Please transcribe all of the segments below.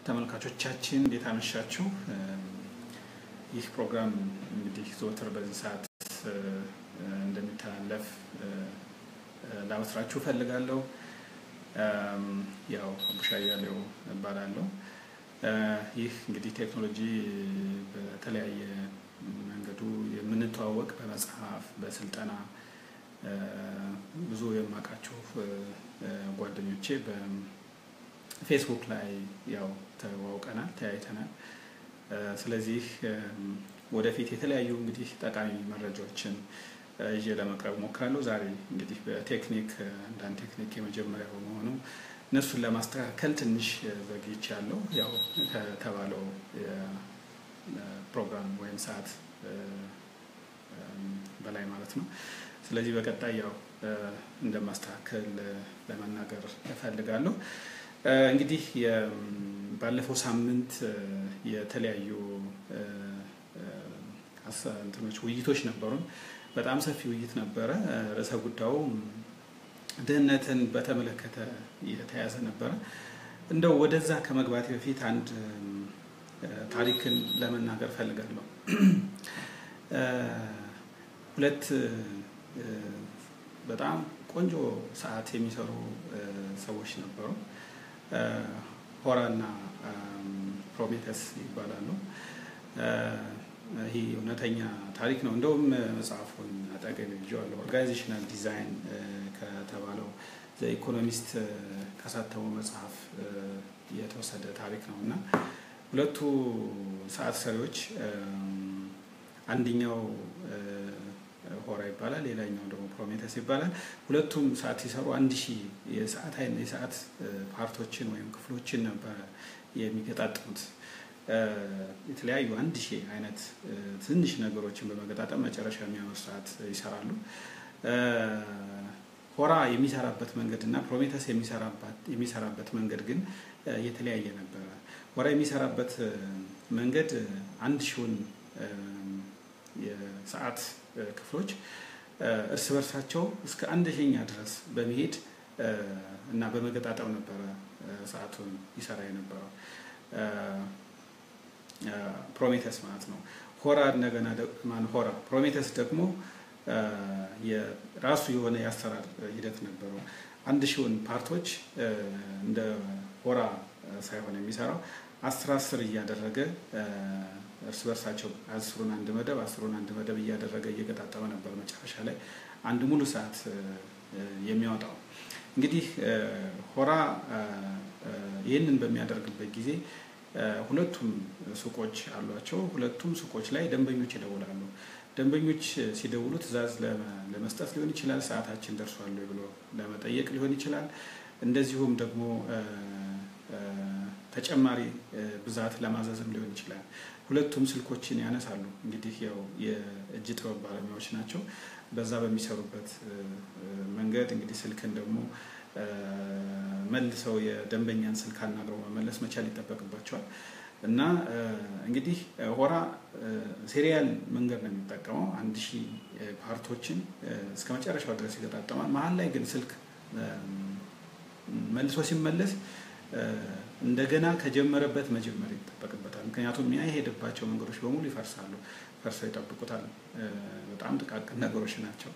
ተመልካቾቻችን እንዴት አመሻችሁ? ይህ ፕሮግራም እንግዲህ ዘወትር በዚህ ሰዓት እንደሚተላለፍ ላበስራችሁ እፈልጋለሁ። ያው አቡሻ እያሌው እባላለሁ። ይህ እንግዲህ ቴክኖሎጂ በተለያየ መንገዱ የምንተዋወቅ በመጽሐፍ፣ በስልጠና ብዙ የማውቃችሁ ጓደኞቼ በፌስቡክ ላይ ያው ተዋውቀናል፣ ተያይተናል። ስለዚህ ወደፊት የተለያዩ እንግዲህ ጠቃሚ መረጃዎችን ይዤ ለመቅረብ ሞክራለሁ። ዛሬ እንግዲህ በቴክኒክ አንዳንድ ቴክኒክ የመጀመሪያ በመሆኑ እነሱን ለማስተካከል ትንሽ ዘግይቻለሁ። ያው ከተባለው ፕሮግራም ወይም ሰዓት በላይ ማለት ነው። ስለዚህ በቀጣይ ያው እንደማስተካከል ለመናገር እፈልጋለሁ። እንግዲህ ባለፈው ሳምንት የተለያዩ እንትኖች ውይይቶች ነበሩን። በጣም ሰፊ ውይይት ነበረ። ርዕሰ ጉዳዩ ድህነትን በተመለከተ የተያዘ ነበረ። እንደው ወደዛ ከመግባት በፊት አንድ ታሪክን ለመናገር ፈልጋለሁ። ሁለት በጣም ቆንጆ ሰዓት የሚሰሩ ሰዎች ነበሩ። ሆራ እና ፕሮሜተስ ይባላሉ። ይህ እውነተኛ ታሪክ ነው። እንደውም መጽሐፉን አጠገብ ይዤዋለሁ። ኦርጋናይዜሽናል ዲዛይን ከተባለው ዘኢኮኖሚስት ካሳተመው መጽሐፍ የተወሰደ ታሪክ ነው እና ሁለቱ ሰዓት ሰሪዎች አንደኛው ሆራ ይባላል፣ ሌላኛው ደግሞ ፕሮሜተስ ይባላል። ሁለቱም ሰዓት ሲሰሩ አንድ ሺህ የሰዓት የሰዓት ፓርቶችን ወይም ክፍሎችን ነበረ የሚገጣጥሙት። የተለያዩ አንድ ሺህ አይነት ትንሽ ነገሮችን በመገጣጠም መጨረሻ የሚያምር ሰዓት ይሰራሉ። ሆራ የሚሰራበት መንገድ እና ፕሮሜተስ የሚሰራበት መንገድ ግን የተለያየ ነበረ። ሆራ የሚሰራበት መንገድ አንድ ሺውን የሰዓት ክፍሎች እርስ በርሳቸው እስከ አንድ ሺኛ ድረስ በመሄድ እና በመገጣጠም ነበረ ሰዓቱን ይሰራ የነበረው ፕሮሜተስ ማለት ነው። ሆራ እንደገና ማን ሆራ ፕሮሜተስ ደግሞ የራሱ የሆነ የአሰራር ሂደት ነበረው። አንድ ሺውን ፓርቶች እንደ ሆራ ሳይሆን የሚሰራው አስር አስር እያደረገ እርስ በርሳቸው አስሩን አንድ መደብ አስሩን አንድ መደብ እያደረገ እየገጣጠመ ነበር መጨረሻ ላይ አንድ ሙሉ ሰዓት የሚያወጣው። እንግዲህ ሆራ ይህንን በሚያደርግበት ጊዜ ሁለቱም ሱቆች አሏቸው። ሁለቱም ሱቆች ላይ ደንበኞች ይደውላሉ። ደንበኞች ሲደውሉ ትዕዛዝ ለመስጠት ሊሆን ይችላል፣ ሰዓታችን ደርሷል ብሎ ለመጠየቅ ሊሆን ይችላል። እንደዚሁም ደግሞ ተጨማሪ ብዛት ለማዘዝም ሊሆን ይችላል። ሁለቱም ስልኮችን ያነሳሉ። እንግዲህ ያው የእጅ ጥበብ ባለሙያዎች ናቸው። በዛ በሚሰሩበት መንገድ እንግዲህ ስልክን ደግሞ መልሰው የደንበኛን ስልክ አናግረው መመለስ መቻል ይጠበቅባቸዋል። እና እንግዲህ ሆራ ሴሪያል መንገድ ነው የሚጠቀመው። አንድ ሺህ ፓርቶችን እስከ መጨረሻው ድረስ ይገጣጠማል። መሀል ላይ ግን ስልክ መልሶ ሲመለስ እንደገና ከጀመረበት መጀመር ይጠበቅበታል። ምክንያቱም ያ የሄደባቸው መንገዶች በሙሉ ይፈርሳሉ፣ ፈርሰው ይጠብቁታል። በጣም ጥቃቅን ነገሮች ናቸው።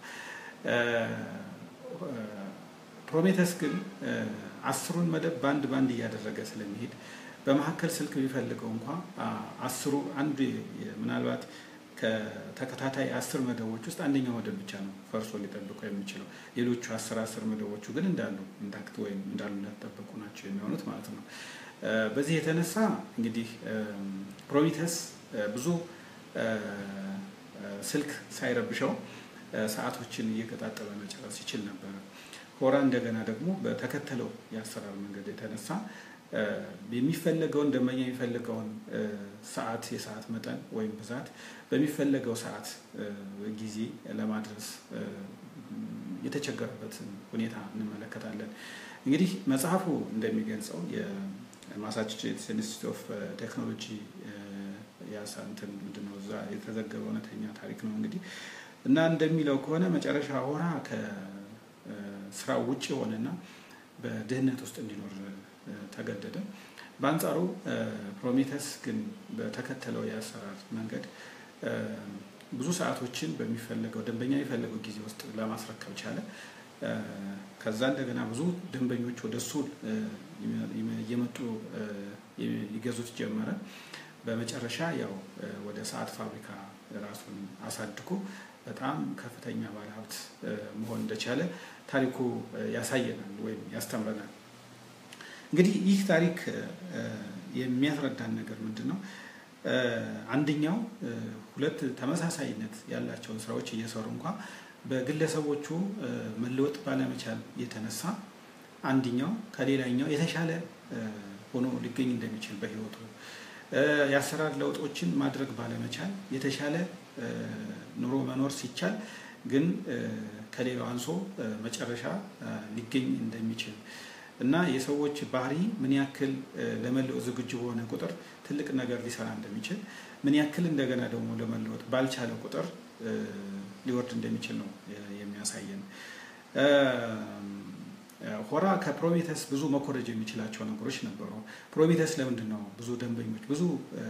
ፕሮሜተስ ግን አስሩን መደብ በአንድ ባንድ እያደረገ ስለሚሄድ በመካከል ስልክ ቢፈልገው እንኳ አስሩ አንዱ ምናልባት ከተከታታይ አስር መደቦች ውስጥ አንደኛው መደብ ብቻ ነው ፈርሶ ሊጠብቀው የሚችለው። ሌሎቹ አስር አስር መደቦቹ ግን እንዳሉ ኢንታክት ወይም እንዳሉ እንዳልጠበቁ ናቸው የሚሆኑት ማለት ነው። በዚህ የተነሳ እንግዲህ ፕሮሜተስ ብዙ ስልክ ሳይረብሸው ሰዓቶችን እየገጣጠመ መጨረስ ይችል ነበረ። ሆራ እንደገና ደግሞ በተከተለው የአሰራር መንገድ የተነሳ የሚፈለገውን ደንበኛ የሚፈልገውን ሰዓት የሰዓት መጠን ወይም ብዛት በሚፈለገው ሰዓት ጊዜ ለማድረስ የተቸገረበትን ሁኔታ እንመለከታለን። እንግዲህ መጽሐፉ እንደሚገልጸው የማሳቹሴትስ ኢንስቲትዩት ኦፍ ቴክኖሎጂ ያሳንትን ምንድነው እዛ የተዘገበ እውነተኛ ታሪክ ነው እንግዲህ እና እንደሚለው ከሆነ መጨረሻ ሆራ ከስራው ውጭ የሆነና በድህነት ውስጥ እንዲኖር ተገደደ። በአንጻሩ ፕሮሜተስ ግን በተከተለው የአሰራር መንገድ ብዙ ሰዓቶችን በሚፈለገው ደንበኛ የሚፈለገው ጊዜ ውስጥ ለማስረከብ ቻለ። ከዛ እንደገና ብዙ ደንበኞች ወደ እሱ እየመጡ ይገዙት ጀመረ። በመጨረሻ ያው ወደ ሰዓት ፋብሪካ ራሱን አሳድጎ በጣም ከፍተኛ ባለሀብት መሆን እንደቻለ ታሪኩ ያሳየናል ወይም ያስተምረናል። እንግዲህ ይህ ታሪክ የሚያስረዳን ነገር ምንድን ነው? አንደኛው ሁለት ተመሳሳይነት ያላቸውን ስራዎች እየሰሩ እንኳ በግለሰቦቹ መለወጥ ባለመቻል የተነሳ አንደኛው ከሌላኛው የተሻለ ሆኖ ሊገኝ እንደሚችል በህይወቱ የአሰራር ለውጦችን ማድረግ ባለመቻል የተሻለ ኑሮ መኖር ሲቻል ግን ከሌላው አንሶ መጨረሻ ሊገኝ እንደሚችል እና የሰዎች ባህሪ ምን ያክል ለመለወጥ ዝግጁ በሆነ ቁጥር ትልቅ ነገር ሊሰራ እንደሚችል ምን ያክል እንደገና ደግሞ ለመለወጥ ባልቻለ ቁጥር ሊወርድ እንደሚችል ነው የሚያሳየን። ሆራ ከፕሮሜተስ ብዙ መኮረጅ የሚችላቸው ነገሮች ነበሩ። ፕሮሜተስ ለምንድን ነው ብዙ ደንበኞች ብዙ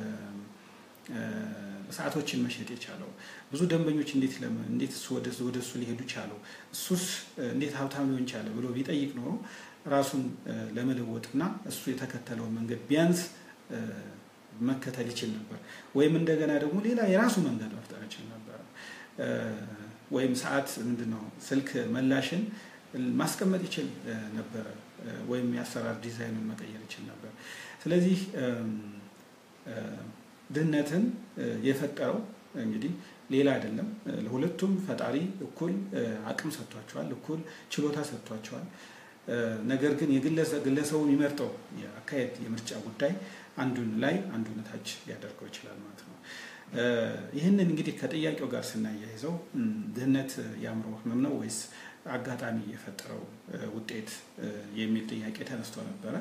ሰዓቶችን መሸጥ የቻለው? ብዙ ደንበኞች እንዴት እንዴት ወደ እሱ ሊሄዱ ቻለው? እሱስ እንዴት ሀብታም ሊሆን ቻለ ብሎ ቢጠይቅ ኖሮ ራሱን ለመለወጥና እሱ የተከተለውን መንገድ ቢያንስ መከተል ይችል ነበር። ወይም እንደገና ደግሞ ሌላ የራሱ መንገድ መፍጠር ይችል ነበር። ወይም ሰዓት ምንድን ነው ስልክ መላሽን ማስቀመጥ ይችል ነበረ። ወይም የአሰራር ዲዛይኑን መቀየር ይችል ነበር። ስለዚህ ድህነትን የፈጠረው እንግዲህ ሌላ አይደለም። ለሁለቱም ፈጣሪ እኩል አቅም ሰጥቷቸዋል፣ እኩል ችሎታ ሰጥቷቸዋል። ነገር ግን ግለሰቡ የሚመርጠው የአካሄድ የምርጫ ጉዳይ አንዱን ላይ አንዱን ታች ሊያደርገው ይችላል ማለት ነው። ይህንን እንግዲህ ከጥያቄው ጋር ስናያይዘው ድህነት የአእምሮ ህመም ነው ወይስ አጋጣሚ የፈጠረው ውጤት የሚል ጥያቄ ተነስቶ ነበረ።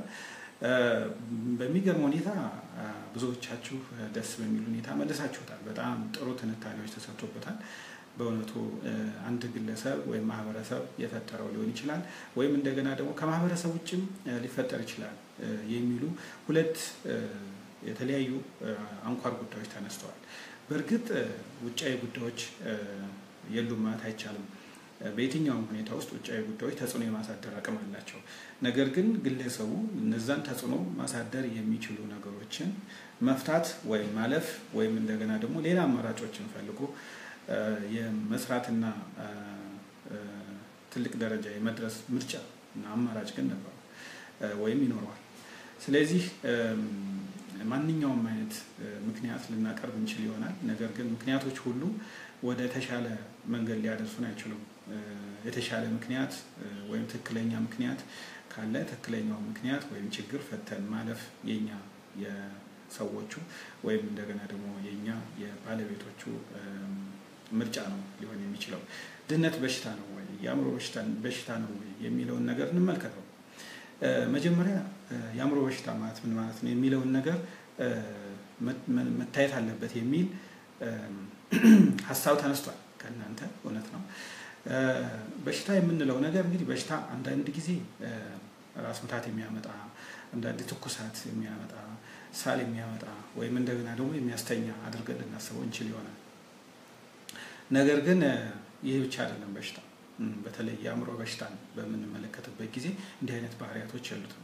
በሚገርም ሁኔታ ብዙዎቻችሁ ደስ በሚል ሁኔታ መልሳችሁታል። በጣም ጥሩ ትንታኔዎች ተሰጥቶበታል። በእውነቱ አንድ ግለሰብ ወይም ማህበረሰብ የፈጠረው ሊሆን ይችላል፣ ወይም እንደገና ደግሞ ከማህበረሰብ ውጭም ሊፈጠር ይችላል የሚሉ ሁለት የተለያዩ አንኳር ጉዳዮች ተነስተዋል። በእርግጥ ውጫዊ ጉዳዮች የሉም ማለት አይቻልም። በየትኛውም ሁኔታ ውስጥ ውጫዊ ጉዳዮች ተጽዕኖ የማሳደር አቅም አላቸው። ነገር ግን ግለሰቡ እነዛን ተጽዕኖ ማሳደር የሚችሉ ነገሮችን መፍታት ወይም ማለፍ ወይም እንደገና ደግሞ ሌላ አማራጮችን ፈልጎ የመስራትና ትልቅ ደረጃ የመድረስ ምርጫ እና አማራጭ ግን ነበረው ወይም ይኖረዋል። ስለዚህ ማንኛውም አይነት ምክንያት ልናቀርብ እንችል ይሆናል። ነገር ግን ምክንያቶች ሁሉ ወደ ተሻለ መንገድ ሊያደርሱን አይችሉም። የተሻለ ምክንያት ወይም ትክክለኛ ምክንያት ካለ ትክክለኛው ምክንያት ወይም ችግር ፈተን ማለፍ የኛ የሰዎቹ ወይም እንደገና ደግሞ የኛ የባለቤቶቹ ምርጫ ነው ሊሆን የሚችለው። ድህነት በሽታ ነው ወይ የአእምሮ በሽታ ነው ወይ የሚለውን ነገር እንመልከተው። መጀመሪያ የአእምሮ በሽታ ማለት ምን ማለት ነው የሚለውን ነገር መታየት አለበት የሚል ሀሳብ ተነስቷል ከእናንተ እውነት ነው። በሽታ የምንለው ነገር እንግዲህ በሽታ አንዳንድ ጊዜ ራስ ምታት የሚያመጣ አንዳንድ ትኩሳት የሚያመጣ ሳል የሚያመጣ ወይም እንደገና ደግሞ የሚያስተኛ አድርገን ልናስበው እንችል ይሆናል። ነገር ግን ይህ ብቻ አይደለም በሽታ። በተለይ የአእምሮ በሽታን በምንመለከትበት ጊዜ እንዲህ አይነት ባህሪያቶች ያሉትም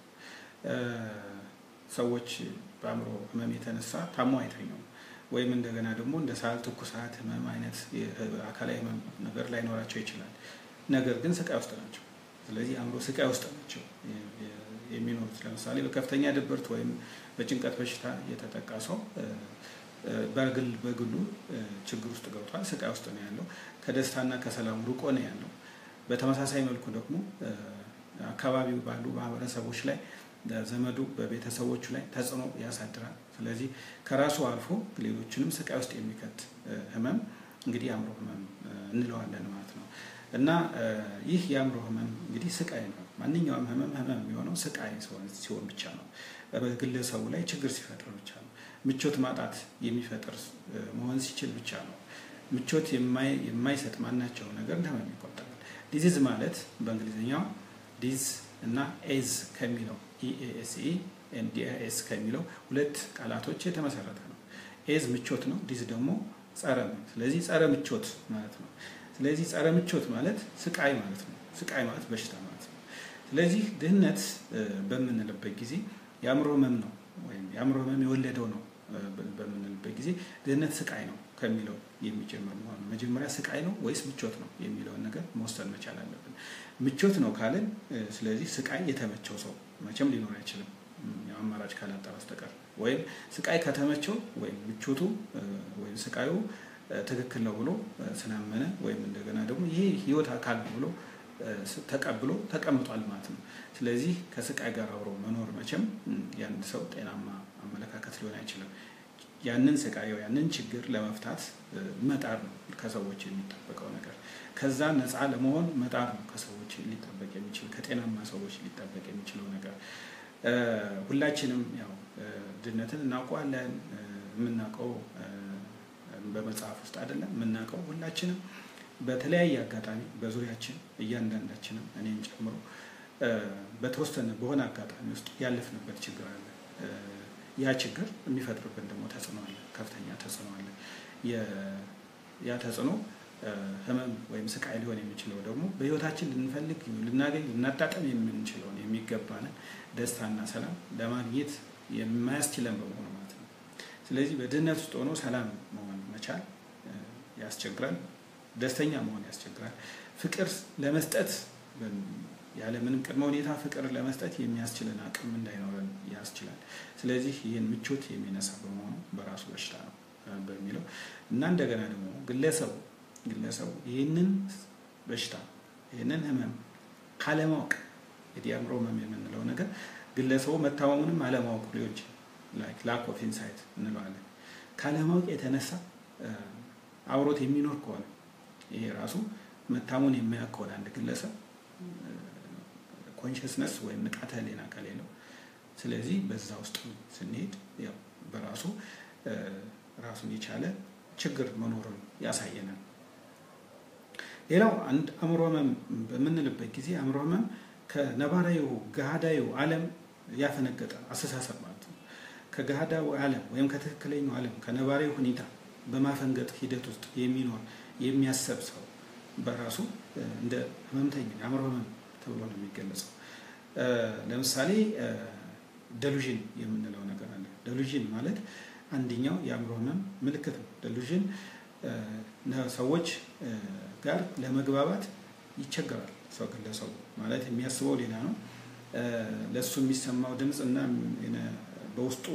ሰዎች በአእምሮ ህመም የተነሳ ታሞ አይተኙም። ወይም እንደገና ደግሞ እንደ ሳል፣ ትኩሳት፣ ህመም አይነት አካላዊ ህመም ነገር ላይኖራቸው ይችላል። ነገር ግን ስቃይ ውስጥ ናቸው። ስለዚህ አእምሮ ስቃይ ውስጥ ናቸው የሚኖሩት። ለምሳሌ በከፍተኛ ድብርት ወይም በጭንቀት በሽታ የተጠቃ ሰው በግል በግሉ ችግር ውስጥ ገብቷል፣ ስቃይ ውስጥ ነው ያለው። ከደስታና ከሰላም ሩቆ ነው ያለው። በተመሳሳይ መልኩ ደግሞ አካባቢው ባሉ ማህበረሰቦች ላይ ዘመዱ በቤተሰቦቹ ላይ ተጽዕኖ ያሳድራል። ስለዚህ ከራሱ አልፎ ሌሎችንም ስቃይ ውስጥ የሚከት ህመም እንግዲህ የአእምሮ ህመም እንለዋለን ማለት ነው። እና ይህ የአእምሮ ህመም እንግዲህ ስቃይ ነው። ማንኛውም ህመም ህመም የሚሆነው ስቃይ ሲሆን ብቻ ነው። በግለሰቡ ላይ ችግር ሲፈጥር ብቻ ነው። ምቾት ማጣት የሚፈጥር መሆን ሲችል ብቻ ነው። ምቾት የማይሰጥ ማናቸው ነገር እንደ ህመም ይቆጠራል። ዲዚዝ ማለት በእንግሊዝኛው ዲዝ እና ኤዝ ከሚለው ኢኤስኢ ዲኤስ ከሚለው ሁለት ቃላቶች የተመሰረተ ነው። ኤዝ ምቾት ነው። ዲዝ ደግሞ ጸረ ነው። ስለዚህ ጸረ ምቾት ማለት ነው። ስለዚህ ጸረ ምቾት ማለት ስቃይ ማለት ነው። ስቃይ ማለት በሽታ ማለት ነው። ስለዚህ ድህነት በምንልበት ጊዜ የአእምሮ ህመም ነው ወይም የአእምሮ ህመም የወለደው ነው በምንልበት ጊዜ ድህነት ስቃይ ነው ከሚለው የሚጀምር መሆኑ መጀመሪያ ስቃይ ነው ወይስ ምቾት ነው የሚለውን ነገር መወሰን መቻል አለብን። ምቾት ነው ካልን ስለዚህ ስቃይ የተመቸው ሰው መቼም ሊኖር አይችልም አማራጭ ካላጣ በስተቀር ወይም ስቃይ ከተመቸው ወይም ምቾቱ ወይም ስቃዩ ትክክል ነው ብሎ ስላመነ ወይም እንደገና ደግሞ ይሄ ህይወት አካል ነው ብሎ ተቀብሎ ተቀምጧል ማለት ነው። ስለዚህ ከስቃይ ጋር አብሮ መኖር መቼም የአንድ ሰው ጤናማ አመለካከት ሊሆን አይችልም። ያንን ስቃይ ያንን ችግር ለመፍታት መጣር ነው ከሰዎች የሚጠበቀው ነገር። ከዛ ነፃ ለመሆን መጣር ነው ከሰዎች ሊጠበቅ የሚችል ከጤናማ ሰዎች ሊጠበቅ የሚችለው ነገር። ሁላችንም ያው ድህነትን እናውቀዋለን። የምናውቀው በመጽሐፍ ውስጥ አይደለም የምናውቀው ሁላችንም በተለያየ አጋጣሚ በዙሪያችን እያንዳንዳችንም እኔም ጨምሮ በተወሰነ በሆነ አጋጣሚ ውስጥ ያለፍንበት ችግር አለ። ያ ችግር የሚፈጥርብን ደግሞ ተጽዕኖ አለ፣ ከፍተኛ ተጽዕኖ አለ። ያ ተጽዕኖ ህመም ወይም ስቃይ ሊሆን የሚችለው ደግሞ በህይወታችን ልንፈልግ ልናገኝ ልናጣጠም የምንችለውን የሚገባንን ደስታና ሰላም ለማግኘት የማያስችለን በመሆኑ ማለት ነው። ስለዚህ በድህነት ውስጥ ሆኖ ሰላም መሆን መቻል ያስቸግራል። ደስተኛ መሆን ያስቸግራል። ፍቅር ለመስጠት ያለምንም ቅድመ ሁኔታ ፍቅር ለመስጠት የሚያስችልን አቅም እንዳይኖረን ያስችላል። ስለዚህ ይህን ምቾት የሚነሳ በመሆኑ በራሱ በሽታ ነው በሚለው እና እንደገና ደግሞ ግለሰቡ ግለሰቡ ይህንን በሽታ ይህንን ህመም ካለማወቅ እንግዲህ አእምሮ ህመም የምንለው ነገር ግለሰቡ መታመሙንም አለማወቅ ሊሆን ይችላል። ላክ ኦፍ ኢንሳይት እንለዋለን። ካለማወቅ የተነሳ አብሮት የሚኖር ከሆነ ይሄ ራሱ መታሙን የማያውቅ ከሆነ አንድ ግለሰብ ኮንሽስነስ ወይም ንቃተ ህሊና ከሌለው፣ ስለዚህ በዛ ውስጥ ስንሄድ ያው በራሱ ራሱን የቻለ ችግር መኖሩን ያሳየናል። ሌላው አንድ አእምሮ ህመም በምንልበት ጊዜ አእምሮ ህመም ከነባራዊው ገሃዳዊ ዓለም ያፈነገጠ አስተሳሰብ ማለት ነው። ከገሃዳዊ ዓለም ወይም ከትክክለኛው ዓለም ከነባራዊ ሁኔታ በማፈንገጥ ሂደት ውስጥ የሚኖር የሚያሰብ ሰው በራሱ እንደ ህመምተኛ የአእምሮ ህመም ተብሎ ነው የሚገለጸው። ለምሳሌ ደሉዥን የምንለው ነገር አለ። ደሉዥን ማለት አንደኛው የአእምሮ ህመም ምልክት ነው። ደሉዥን ሰዎች ጋር ለመግባባት ይቸገራል። ሰው ግለሰቡ ማለት የሚያስበው ሌላ ነው። ለእሱ የሚሰማው ድምፅ እና በውስጡ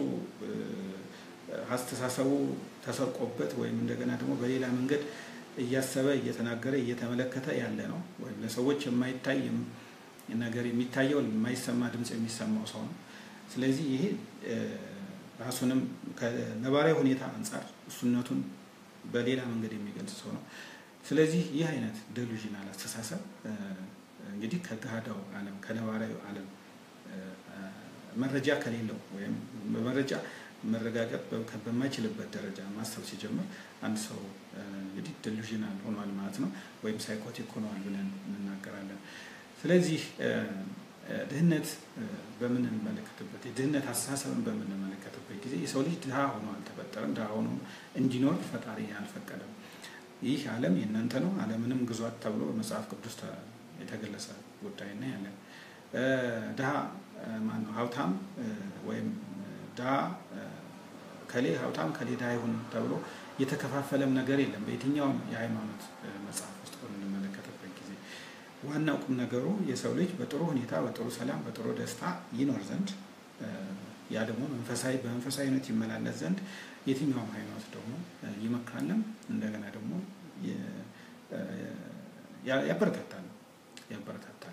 አስተሳሰቡ ተሰርቆበት ወይም እንደገና ደግሞ በሌላ መንገድ እያሰበ እየተናገረ እየተመለከተ ያለ ነው። ወይም ለሰዎች የማይታይ ነገር የሚታየው የማይሰማ ድምፅ የሚሰማው ሰው ነው። ስለዚህ ይሄ ራሱንም ከነባራዊ ሁኔታ አንጻር እሱነቱን በሌላ መንገድ የሚገልጽ ሰው ነው። ስለዚህ ይህ አይነት ደሉዥናል አስተሳሰብ እንግዲህ ከገሃዳው ዓለም ከነባራዊ ዓለም መረጃ ከሌለው ወይም በመረጃ መረጋገጥ በማይችልበት ደረጃ ማሰብ ሲጀምር አንድ ሰው እንግዲህ ደሉዥናል ሆኗል ማለት ነው፣ ወይም ሳይኮቲክ ሆኗል ብለን እንናገራለን። ስለዚህ ድህነት በምንመለከትበት የድህነት አስተሳሰብን በምንመለከትበት ጊዜ የሰው ልጅ ድሃ ሆኖ አልተፈጠረም። ድሃ ሆኖ እንዲኖር ፈጣሪ አልፈቀደም። ይህ ዓለም የእናንተ ነው፣ ዓለምንም ግዟት ተብሎ መጽሐፍ ቅዱስ የተገለጸ ጉዳይ እና ያለን ድሃ ማነው ሀብታም ወይም ድሃ ከሌ ሀብታም ከሌ ድሃ ይሁን ተብሎ የተከፋፈለም ነገር የለም። በየትኛውም የሃይማኖት መጽሐፍ ውስጥ በምንመለከትበት ጊዜ ዋናው ቁም ነገሩ የሰው ልጅ በጥሩ ሁኔታ በጥሩ ሰላም በጥሩ ደስታ ይኖር ዘንድ ያ ደግሞ መንፈሳዊ በመንፈሳዊነት ይመላለስ ዘንድ የትኛውም ሃይማኖት ደግሞ ይመክራልም እንደገና ደግሞ ያበረታታል ያበረታታል።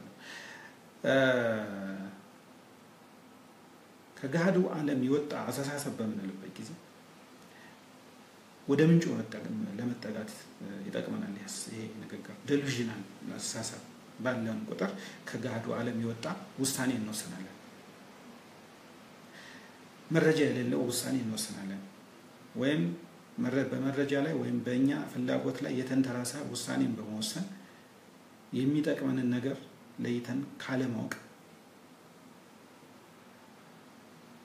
ከገሃዱ ዓለም የወጣ አስተሳሰብ በምንልበት ጊዜ ወደ ምንጩ ለመጠጋት ይጠቅመናል። ይሄ ንግግር ደሉዥናል አስተሳሰብ ባለን ቁጥር ከገሃዱ ዓለም የወጣ ውሳኔ እንወስናለን። መረጃ የሌለው ውሳኔ እንወስናለን። ወይም በመረጃ ላይ ወይም በእኛ ፍላጎት ላይ የተንተራሰ ውሳኔን በመወሰን የሚጠቅመንን ነገር ለይተን ካለማወቅ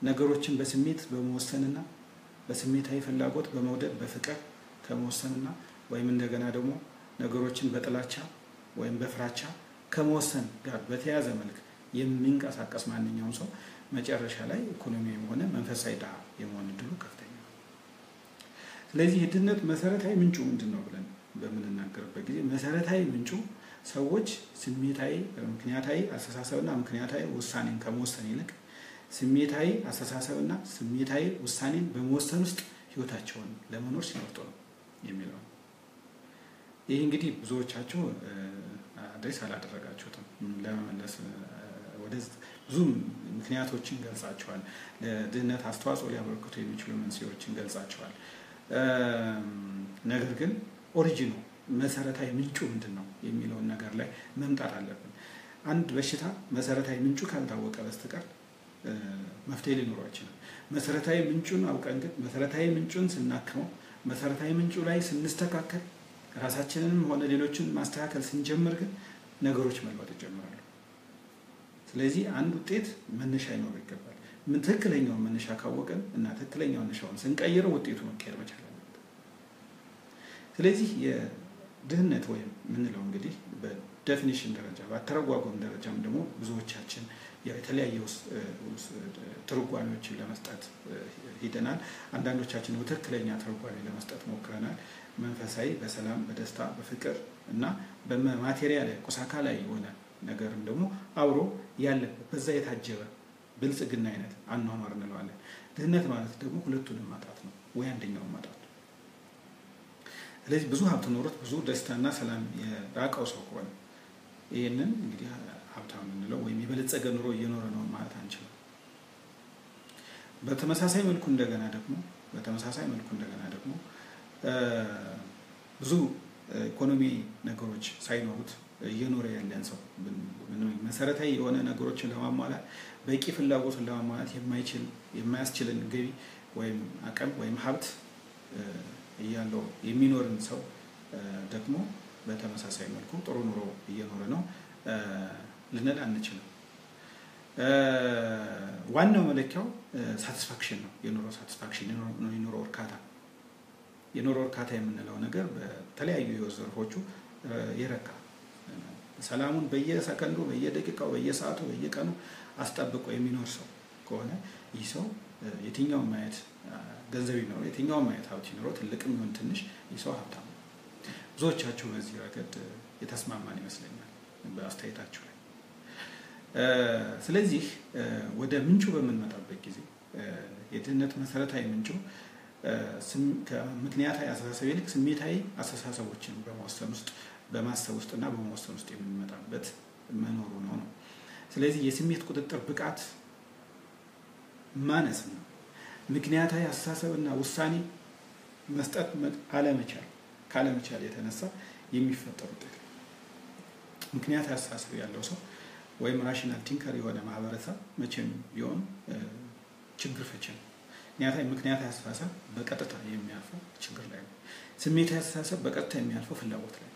ነገሮችን በስሜት በመወሰንና በስሜታዊ ፍላጎት በመውደድ በፍቅር ከመወሰንና ወይም እንደገና ደግሞ ነገሮችን በጥላቻ ወይም በፍራቻ ከመወሰን ጋር በተያያዘ መልክ የሚንቀሳቀስ ማንኛውም ሰው መጨረሻ ላይ ኢኮኖሚያዊም ሆነ መንፈሳዊ ድሃ የመሆን እድሉ ከፍተኛ ነው። ስለዚህ የድህነት መሰረታዊ ምንጩ ምንድን ነው ብለን በምንናገርበት ጊዜ መሰረታዊ ምንጩ ሰዎች ስሜታዊ ምክንያታዊ አስተሳሰብና ምክንያታዊ ውሳኔን ከመወሰን ይልቅ ስሜታዊ አስተሳሰብና ስሜታዊ ውሳኔን በመወሰን ውስጥ ህይወታቸውን ለመኖር ሲመርጡ ነው የሚለው ነው። ይህ እንግዲህ ብዙዎቻችሁ አድሬስ አላደረጋችሁትም። ለመመለስ ወደ ብዙ ምክንያቶችን ገልጻቸዋል። ለድህነት አስተዋጽኦ ሊያበረክቱ የሚችሉ መንስኤዎችን ገልጻቸዋል። ነገር ግን ኦሪጂኑ መሰረታዊ ምንጩ ምንድን ነው የሚለውን ነገር ላይ መምጣት አለብን። አንድ በሽታ መሰረታዊ ምንጩ ካልታወቀ በስተቀር መፍትሄ ሊኖረው አይችልም። መሰረታዊ ምንጩን አውቀን ግን መሰረታዊ ምንጩን ስናክመው መሰረታዊ ምንጩ ላይ ስንስተካከል ራሳችንንም ሆነ ሌሎችን ማስተካከል ስንጀምር ግን ነገሮች መለወጥ ይጀምራሉ። ስለዚህ አንድ ውጤት መነሻ ይኖረው ይገባል። ምን ትክክለኛውን መነሻ ካወቅን እና ትክክለኛውን መነሻውን ስንቀይረው ውጤቱ መቀየር መቻል አለበት። ስለዚህ የድህነት ወይም የምንለው እንግዲህ በዴፊኒሽን ደረጃ በአተረጓጎም ደረጃም ደግሞ ብዙዎቻችን የተለያየ ትርጓሜዎችን ለመስጠት ሂደናል። አንዳንዶቻችን በትክክለኛ ትርጓሜ ለመስጠት ሞክረናል። መንፈሳዊ በሰላም በደስታ በፍቅር እና በማቴሪያል ቁሳካላዊ የሆነ ነገርም ደግሞ አብሮ ያለበት በዛ የታጀበ ብልጽግና አይነት አኗኗር እንለዋለን። ድህነት ማለት ደግሞ ሁለቱንም ማጣት ነው ወይ አንደኛውን ማጣት ነው። ስለዚህ ብዙ ሀብት ኖሮት ብዙ ደስታና ሰላም የራቀው ሰው ከሆነ ይህንን እንግዲህ ሀብታም የምንለው ወይም የበለጸገ ኑሮ እየኖረ ነው ማለት አንችልም። በተመሳሳይ መልኩ እንደገና ደግሞ በተመሳሳይ መልኩ እንደገና ደግሞ ብዙ ኢኮኖሚ ነገሮች ሳይኖሩት እየኖረ ያለን ሰው መሰረታዊ የሆነ ነገሮችን ለማሟላት በቂ ፍላጎትን ለማሟላት የማይችል የማያስችልን ገቢ ወይም አቅም ወይም ሀብት እያለው የሚኖርን ሰው ደግሞ በተመሳሳይ መልኩ ጥሩ ኑሮ እየኖረ ነው ልንል አንችልም። ዋናው መለኪያው ሳቲስፋክሽን ነው። የኑሮ ሳቲስፋክሽን የኑሮ እርካታ የኑሮ እርካታ የምንለው ነገር በተለያዩ የህይወት ዘርፎቹ የረካ ሰላሙን በየሰከንዱ፣ በየደቂቃው፣ በየሰዓቱ፣ በየቀኑ አስጠብቆ የሚኖር ሰው ከሆነ ይህ ሰው የትኛውም ማየት ገንዘብ ይኖረው የትኛውም ማየት ሀብት ይኖረው ትልቅም ይሁን ትንሽ ይህ ሰው ሀብታም ነው። ብዙዎቻችሁ በዚህ ረገድ የተስማማን ይመስለኛል በአስተያየታችሁ ላይ። ስለዚህ ወደ ምንጩ በምንመጣበት ጊዜ የድህነት መሰረታዊ ምንጩ ከምክንያታዊ አስተሳሰብ ይልቅ ስሜታዊ አስተሳሰቦችን በመወሰን ውስጥ በማሰብ ውስጥ እና በመወሰን ውስጥ የምንመጣበት መኖሩ ነው ነው። ስለዚህ የስሜት ቁጥጥር ብቃት ማነስ ነው። ምክንያታዊ አስተሳሰብና ውሳኔ መስጠት አለመቻል ካለመቻል የተነሳ የሚፈጠር ውጤት ነው። ምክንያታዊ አስተሳሰብ ያለው ሰው ወይም ራሽናል ቲንከር የሆነ ማህበረሰብ መቼም ቢሆን ችግር ፈቺ ነው። ምክንያታዊ ምክንያታዊ አስተሳሰብ በቀጥታ የሚያልፈው ችግር ላይ ነው። ስሜታዊ አስተሳሰብ በቀጥታ የሚያልፈው ፍላጎት ላይ ነው።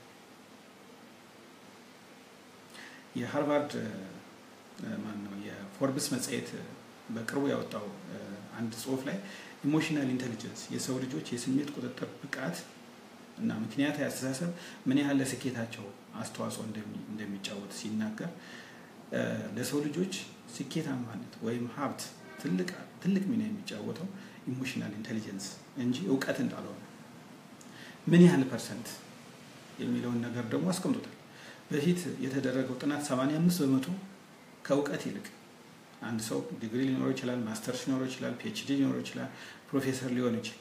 የሃርቫርድ ማን ነው የፎርብስ መጽሔት በቅርቡ ያወጣው አንድ ጽሁፍ ላይ ኢሞሽናል ኢንቴሊጀንስ የሰው ልጆች የስሜት ቁጥጥር ብቃት እና ምክንያታዊ አስተሳሰብ ምን ያህል ለስኬታቸው አስተዋጽኦ እንደሚጫወት ሲናገር ለሰው ልጆች ስኬታማነት ወይም ሀብት ትልቅ ሚና የሚጫወተው ኢሞሽናል ኢንቴሊጀንስ እንጂ እውቀት እንዳልሆነ ምን ያህል ፐርሰንት የሚለውን ነገር ደግሞ አስቀምጦታል። በፊት የተደረገው ጥናት 85 በመቶ ከእውቀት ይልቅ አንድ ሰው ዲግሪ ሊኖረው ይችላል፣ ማስተርስ ሊኖረው ይችላል፣ ፒኤችዲ ሊኖረው ይችላል፣ ፕሮፌሰር ሊሆን ይችላል።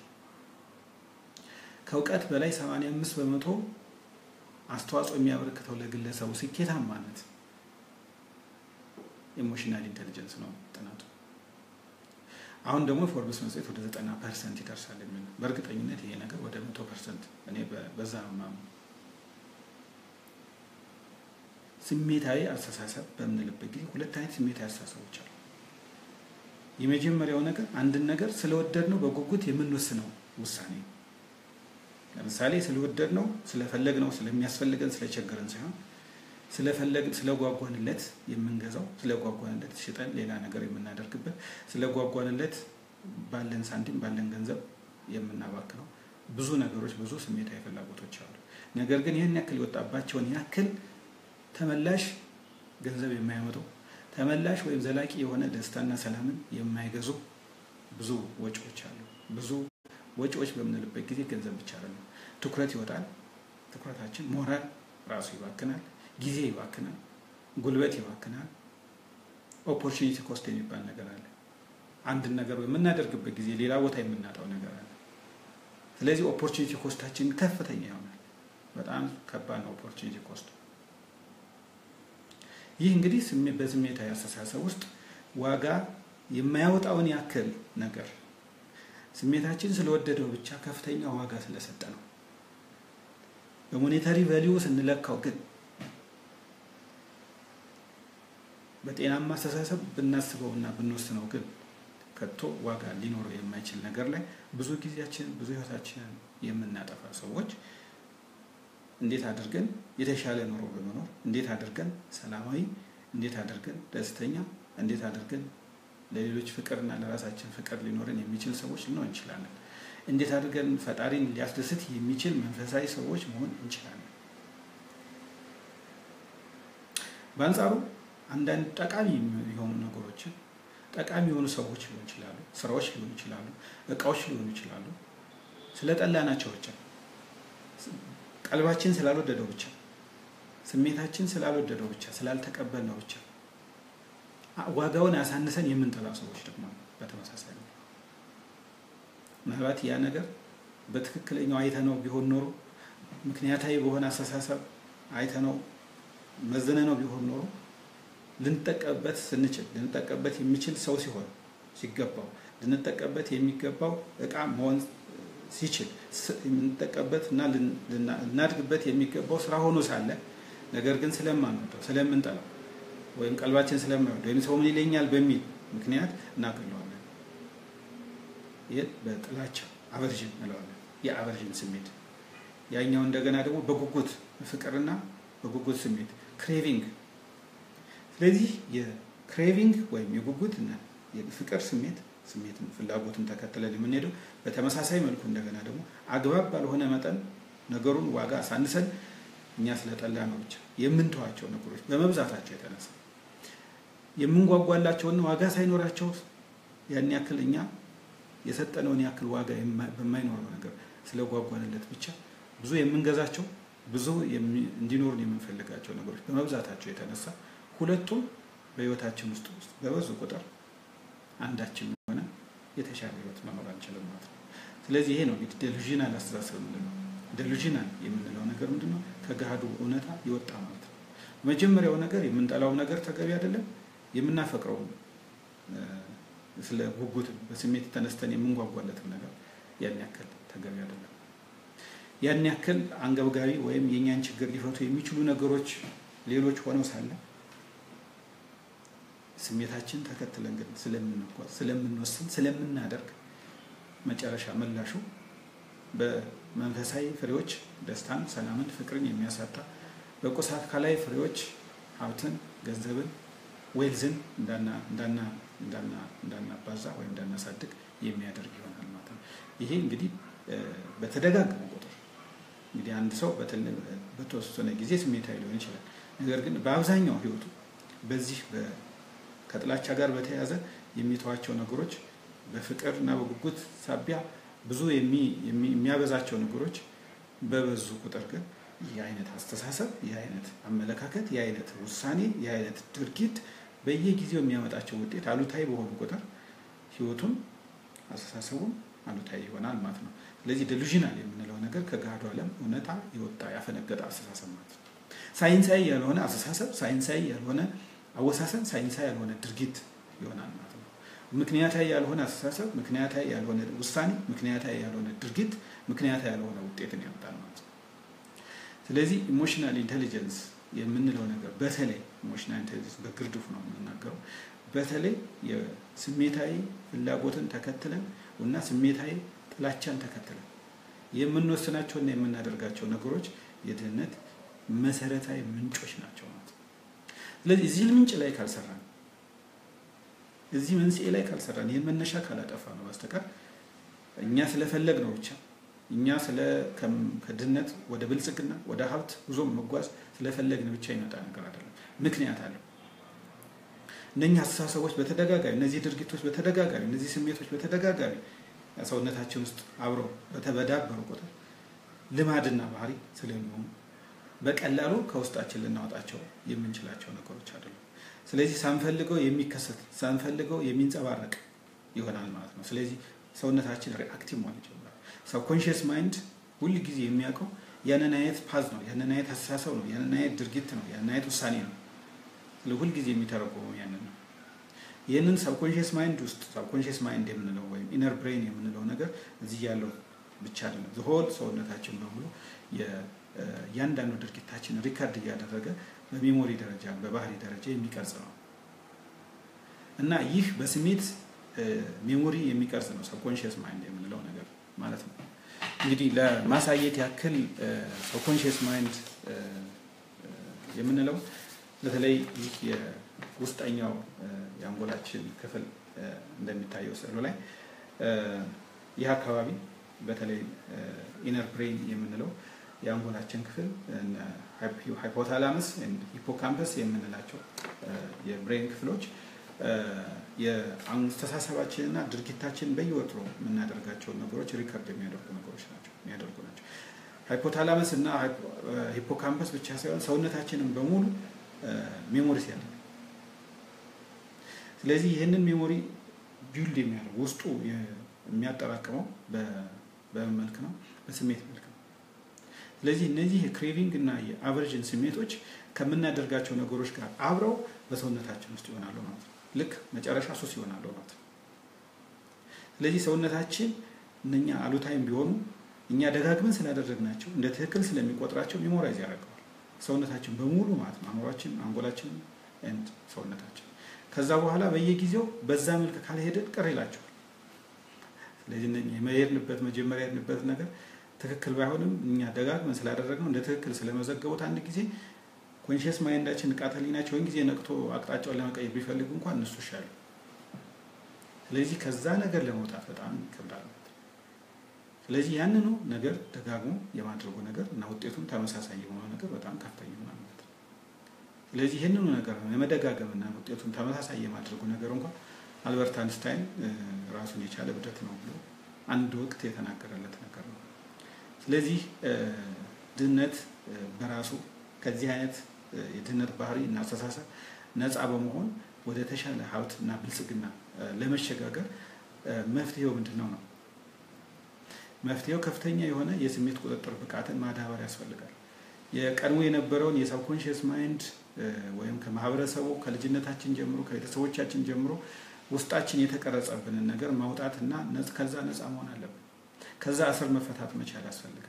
ከእውቀት በላይ 85 በመቶ አስተዋጽኦ የሚያበረክተው ለግለሰቡ ስኬታማነት ኢሞሽናል ኢንቴሊጀንስ ነው ጥናቱ። አሁን ደግሞ ፎርብስ መጽሔት ወደ 90 ፐርሰንት ይደርሳል የሚል በእርግጠኝነት ይሄ ነገር ወደ መቶ ፐርሰንት እኔ በዛ ነው የማምነው። ስሜታዊ አስተሳሰብ በምንልበት ጊዜ ሁለት አይነት ስሜታዊ አስተሳሰቦች አሉ። የመጀመሪያው ነገር አንድን ነገር ስለወደድ ነው በጉጉት የምንወስነው ውሳኔ ለምሳሌ ስለወደድ ነው ስለፈለግ ነው ስለሚያስፈልገን ስለቸገረን ሳይሆን ስለፈለግ ስለጓጓንለት የምንገዛው ስለጓጓንለት ሽጠን ሌላ ነገር የምናደርግበት ስለጓጓንለት ባለን ሳንቲም ባለን ገንዘብ የምናባክነው ብዙ ነገሮች ብዙ ስሜታዊ ፍላጎቶች አሉ። ነገር ግን ይህን ያክል የወጣባቸውን ያክል ተመላሽ ገንዘብ የማያመጡ ተመላሽ ወይም ዘላቂ የሆነ ደስታና ሰላምን የማይገዙ ብዙ ወጪዎች አሉ። ብዙ ወጪዎች በምንልበት ጊዜ ገንዘብ ብቻ አይደለም። ትኩረት ይወጣል። ትኩረታችን ሞራል ራሱ ይባክናል። ጊዜ ይባክናል። ጉልበት ይባክናል። ኦፖርቹኒቲ ኮስት የሚባል ነገር አለ። አንድን ነገር በምናደርግበት ጊዜ ሌላ ቦታ የምናጣው ነገር አለ። ስለዚህ ኦፖርቹኒቲ ኮስታችን ከፍተኛ ይሆናል። በጣም ከባድ ነው ኦፖርቹኒቲ ኮስት። ይህ እንግዲህ በስሜታዊ አስተሳሰብ ውስጥ ዋጋ የማያወጣውን ያክል ነገር ስሜታችን ስለወደደው ብቻ ከፍተኛ ዋጋ ስለሰጠ ነው። በሞኔታሪ ቫሊዩ ስንለካው ግን በጤናማ አስተሳሰብ ብናስበውና ብንወስነው ግን ከቶ ዋጋ ሊኖረው የማይችል ነገር ላይ ብዙ ጊዜያችንን ብዙ ሕይወታችንን የምናጠፋ ሰዎች እንዴት አድርገን የተሻለ ኑሮ በመኖር እንዴት አድርገን ሰላማዊ፣ እንዴት አድርገን ደስተኛ፣ እንዴት አድርገን ለሌሎች ፍቅርና ለራሳችን ፍቅር ሊኖረን የሚችል ሰዎች ልንሆን እንችላለን። እንዴት አድርገን ፈጣሪን ሊያስደስት የሚችል መንፈሳዊ ሰዎች መሆን እንችላለን። በአንጻሩ አንዳንድ ጠቃሚ የሆኑ ነገሮችን ጠቃሚ የሆኑ ሰዎች ሊሆኑ ይችላሉ፣ ስራዎች ሊሆኑ ይችላሉ፣ እቃዎች ሊሆኑ ይችላሉ። ስለጠላናቸው ብቻ ቀልባችን ስላልወደደው ብቻ ስሜታችን ስላልወደደው ብቻ ስላልተቀበልነው ብቻ ዋጋውን አሳንሰን የምንጠላ ሰዎች ደግሞ በተመሳሳይ ነው። ምናልባት ያ ነገር በትክክለኛው አይተነው ቢሆን ኖሮ ምክንያታዊ በሆነ አስተሳሰብ አይተነው መዝነነው ቢሆን ኖሮ ልንጠቀምበት ስንችል ልንጠቀምበት የሚችል ሰው ሲሆን ሲገባው ልንጠቀምበት የሚገባው እቃ መሆን ሲችል የምንጠቀምበት እና ልናድግበት የሚገባው ስራ ሆኖ ሳለ ነገር ግን ስለማንወደው ስለምንጠላው ወይም ቀልባችን ስለማይወድ ወይም ሰው ምን ይለኛል በሚል ምክንያት እናገለዋለን። ይህ በጥላቻ አቨርዥን እንለዋለን። የአቨርዥን ስሜት ያኛው እንደገና ደግሞ በጉጉት ፍቅርና በጉጉት ስሜት ክሬቪንግ። ስለዚህ የክሬቪንግ ወይም የጉጉት እና የፍቅር ስሜት ስሜትን ፍላጎትን ተከትለን የምንሄደው በተመሳሳይ መልኩ እንደገና ደግሞ አግባብ ባልሆነ መጠን ነገሩን ዋጋ አሳንሰን እኛ ስለጠላ ነው ብቻ የምንተዋቸው ነገሮች በመብዛታቸው የተነሳ የምንጓጓላቸውና ዋጋ ሳይኖራቸው ያን ያክል እኛ የሰጠነውን ያክል ዋጋ በማይኖረው ነገር ስለጓጓንለት ብቻ ብዙ የምንገዛቸው ብዙ እንዲኖሩን የምንፈልጋቸው ነገሮች በመብዛታቸው የተነሳ ሁለቱም በህይወታችን ውስጥ ውስጥ በበዙ ቁጥር አንዳችን የሆነ የተሻለ ህይወት መኖር አንችልም ማለት ነው። ስለዚህ ይሄ ነው እንግዲህ ዴሉዥናል አስተሳሰብ ምንድነው? ዴሉዥናል የምንለው ነገር ምንድነው? ከገሃዱ እውነታ ይወጣ ማለት ነው። መጀመሪያው ነገር የምንጠላው ነገር ተገቢ አይደለም። የምናፈቅረው ስለ ጉጉት በስሜት ተነስተን የምንጓጓለትም ነገር ያን ያክል ተገቢ አይደለም። ያን ያክል አንገብጋቢ ወይም የእኛን ችግር ሊፈቱ የሚችሉ ነገሮች ሌሎች ሆነው ሳለ ስሜታችን ተከትለን ግን ስለምንጓዝ፣ ስለምንወስን፣ ስለምናደርግ መጨረሻ ምላሹ በመንፈሳዊ ፍሬዎች ደስታን፣ ሰላምን፣ ፍቅርን የሚያሳጣ በቁስ አካላዊ ፍሬዎች ሀብትን፣ ገንዘብን፣ ዌልዝን እንዳናባዛ ወይም እንዳናሳድግ የሚያደርግ ይሆናል ማለት ነው። ይሄ እንግዲህ በተደጋገመ ቁጥር እንግዲህ አንድ ሰው በተወሰነ ጊዜ ስሜታዊ ሊሆን ይችላል። ነገር ግን በአብዛኛው ህይወቱ በዚህ ከጥላቻ ጋር በተያያዘ የሚተዋቸው ነገሮች በፍቅር እና በጉጉት ሳቢያ ብዙ የሚያበዛቸው ነገሮች በበዙ ቁጥር ግን ይህ አይነት አስተሳሰብ፣ ይህ አይነት አመለካከት፣ ይህ አይነት ውሳኔ፣ ይህ አይነት ድርጊት በየጊዜው የሚያመጣቸው ውጤት አሉታዊ በሆኑ ቁጥር ህይወቱን አስተሳሰቡን አሉታዊ ይሆናል ማለት ነው። ስለዚህ ዴሉዥናል የምንለው ነገር ከገሃዱ ዓለም እውነታ የወጣ ያፈነገጠ አስተሳሰብ ማለት ነው። ሳይንሳዊ ያልሆነ አስተሳሰብ፣ ሳይንሳዊ ያልሆነ አወሳሰን፣ ሳይንሳዊ ያልሆነ ድርጊት ይሆናል ማለት ነው። ምክንያታዊ ያልሆነ አስተሳሰብ፣ ምክንያታዊ ያልሆነ ውሳኔ፣ ምክንያታዊ ያልሆነ ድርጊት፣ ምክንያታዊ ያልሆነ ውጤትን ያመጣል ማለት ነው። ስለዚህ ኢሞሽናል ኢንቴሊጀንስ የምንለው ነገር በተለይ ኢሞሽናል ኢንቴሊጀንስ በግርድፉ ነው የምንናገረው። በተለይ የስሜታዊ ፍላጎትን ተከትለን እና ስሜታዊ ጥላቻን ተከትለን የምንወስናቸውና የምናደርጋቸው ነገሮች የድህነት፣ መሰረታዊ ምንጮች ናቸው ማለት ነው። ስለዚህ እዚህ ምንጭ ላይ ካልሰራን፣ እዚህ መንስኤ ላይ ካልሰራን፣ ይህን መነሻ ካላጠፋ ነው በስተቀር እኛ ስለፈለግ ነው ብቻ እኛ ስለ ከድህነት ወደ ብልጽግና ወደ ሀብት ጉዞ መጓዝ ስለፈለግን ብቻ ይመጣ ነገር አይደለም። ምክንያት አለው። እነኚህ አስተሳሰቦች በተደጋጋሚ እነዚህ ድርጊቶች በተደጋጋሚ እነዚህ ስሜቶች በተደጋጋሚ ሰውነታችን ውስጥ አብረው በተበዳበሩ ቁጥር ልማድና ባህሪ ስለሚሆኑ በቀላሉ ከውስጣችን ልናወጣቸው የምንችላቸው ነገሮች አይደሉም። ስለዚህ ሳንፈልገው የሚከሰት ሳንፈልገው የሚንጸባረቅ ይሆናል ማለት ነው። ስለዚህ ሰውነታችን ሪአክቲቭ መሆን ይጀምራል። ሰብኮንሽስ ማይንድ ሁል ጊዜ የሚያውቀው ያንን አይነት ፓዝ ነው፣ ያንን አይነት አስተሳሰብ ነው፣ ያንን አይነት ድርጊት ነው፣ ያንን አይነት ውሳኔ ነው። ሁል ጊዜ የሚተረጎመው ያንን ነው። ይህንን ሰብኮንሽስ ማይንድ ውስጥ ሰብኮንሽስ ማይንድ የምንለው ወይም ኢነር ብሬን የምንለው ነገር እዚህ ያለው ብቻ አይደለም። ዝሆል ሰውነታችን በሙሉ እያንዳንዱ ድርጊታችን ሪከርድ እያደረገ በሜሞሪ ደረጃ በባህሪ ደረጃ የሚቀርጽ ነው እና ይህ በስሜት ሜሞሪ የሚቀርጽ ነው ሰብኮንሽስ ማይንድ የምንለው ነገር ማለት ነው። እንግዲህ ለማሳየት ያክል ሰብኮንሽስ ማይንድ የምንለው በተለይ ይህ የውስጠኛው የአንጎላችን ክፍል እንደሚታየው ስዕሉ ላይ ይህ አካባቢ በተለይ ኢነር ብሬን የምንለው የአንጎላችን ክፍል ሃይፖታላመስ ሂፖካምፐስ የምንላቸው የብሬን ክፍሎች የአስተሳሰባችንና ድርጊታችን በየወትሮ የምናደርጋቸውን ነገሮች ሪከርድ የሚያደርጉ ነገሮች ናቸው የሚያደርጉ ናቸው። ሃይፖታላመስ እና ሂፖካምፐስ ብቻ ሳይሆን ሰውነታችንን በሙሉ ሜሞሪ ያለ ስለዚህ ይህንን ሜሞሪ ቢልድ የሚያደርግ ውስጡ የሚያጠራቅመው በምን መልክ ነው? በስሜት መልክ ነው። ስለዚህ እነዚህ የክሬቪንግ እና የአቨርዥን ስሜቶች ከምናደርጋቸው ነገሮች ጋር አብረው በሰውነታችን ውስጥ ይሆናሉ ማለት ነው። ልክ መጨረሻ ሱስ ይሆናሉ ማለት ነው። ስለዚህ ሰውነታችን እነኛ አሉታይም ቢሆኑ እኛ ደጋግመን ስላደረግናቸው እንደ ትክክል ስለሚቆጥራቸው ሜሞራይዝ ያደርገዋል ሰውነታችን በሙሉ ማለት ነው። አእምሯችን፣ አንጎላችን ኤንድ ሰውነታችን ከዛ በኋላ በየጊዜው በዛ መልክ ካልሄድን ቅር ይላቸዋል። ስለዚህ የሄድንበት መጀመሪያ የሄድንበት ነገር ትክክል ባይሆንም እኛ ደጋግመን ስላደረግነው እንደ ትክክል ስለመዘገቡት አንድ ጊዜ ኮንሽስ ማይንዳችን ንቃተ ህሊናችን ወይም ጊዜ ነቅቶ አቅጣጫውን ለመቀየር ቢፈልግ እንኳን እነሱ ይሻሉ። ስለዚህ ከዛ ነገር ለመውጣት በጣም ይከብዳል። ስለዚህ ያንኑ ነገር ደጋግሞ የማድረጉ ነገር እና ውጤቱም ተመሳሳይ የሆነው ነገር በጣም ከፍተኛ ይሆናል ማለት ነው። ስለዚህ ይህንኑ ነገር የመደጋገምና ውጤቱን ተመሳሳይ የማድረጉ ነገር እንኳን አልበርት አንስታይን ራሱን የቻለ እብደት ነው ብሎ አንድ ወቅት የተናገረለት ነገር ነው። ስለዚህ ድህነት በራሱ ከዚህ አይነት የድህነት ባህሪ እና አስተሳሰብ ነፃ በመሆን ወደ ተሻለ ሀብት እና ብልጽግና ለመሸጋገር መፍትሄው ምንድን ነው ነው? መፍትሄው ከፍተኛ የሆነ የስሜት ቁጥጥር ብቃትን ማዳበር ያስፈልጋል። የቀድሞ የነበረውን የሰብኮንሽስ ማይንድ ወይም ከማህበረሰቡ ከልጅነታችን ጀምሮ ከቤተሰቦቻችን ጀምሮ ውስጣችን የተቀረጸብንን ነገር ማውጣት እና ከዛ ነፃ መሆን አለብን። ከዛ እስር መፈታት መቻል ያስፈልጋል።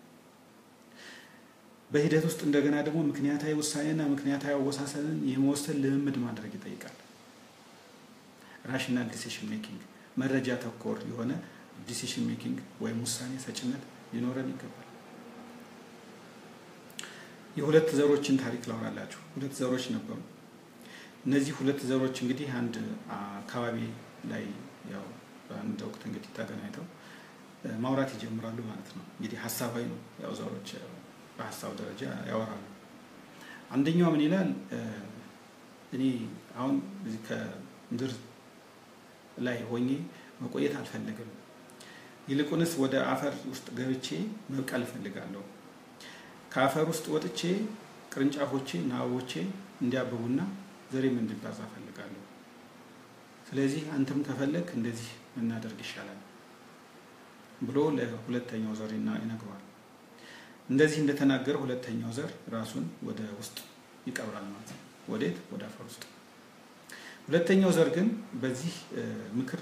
በሂደት ውስጥ እንደገና ደግሞ ምክንያታዊ ውሳኔና ምክንያታዊ አወሳሰንን የመወሰን ልምምድ ማድረግ ይጠይቃል። ራሽናል ዲሲሽን ሜኪንግ መረጃ ተኮር የሆነ ዲሲሽን ሜኪንግ ወይም ውሳኔ ሰጭነት ሊኖረን ይገባል። የሁለት ዘሮችን ታሪክ ላውራላችሁ። ሁለት ዘሮች ነበሩ። እነዚህ ሁለት ዘሮች እንግዲህ አንድ አካባቢ ላይ ያው በአንድ ወቅት እንግዲህ ተገናኝተው ማውራት ይጀምራሉ ማለት ነው። እንግዲህ ሀሳባዊ ነው። ያው ዘሮች በሀሳብ ደረጃ ያወራሉ። አንደኛው ምን ይላል? እኔ አሁን እዚህ ከምድር ላይ ሆኜ መቆየት አልፈልግም። ይልቁንስ ወደ አፈር ውስጥ ገብቼ መብቀል እፈልጋለሁ። ከአፈር ውስጥ ወጥቼ ቅርንጫፎቼ እና አበቦቼ እንዲያብቡና ዘሬም እንዲባዛ እፈልጋለሁ። ስለዚህ አንተም ከፈለግ እንደዚህ እናደርግ ይሻላል ብሎ ለሁለተኛው ዘር ይነግረዋል። እንደዚህ እንደተናገረ ሁለተኛው ዘር ራሱን ወደ ውስጥ ይቀብራል ማለት ነው። ወዴት? ወደ አፈር ውስጥ። ሁለተኛው ዘር ግን በዚህ ምክር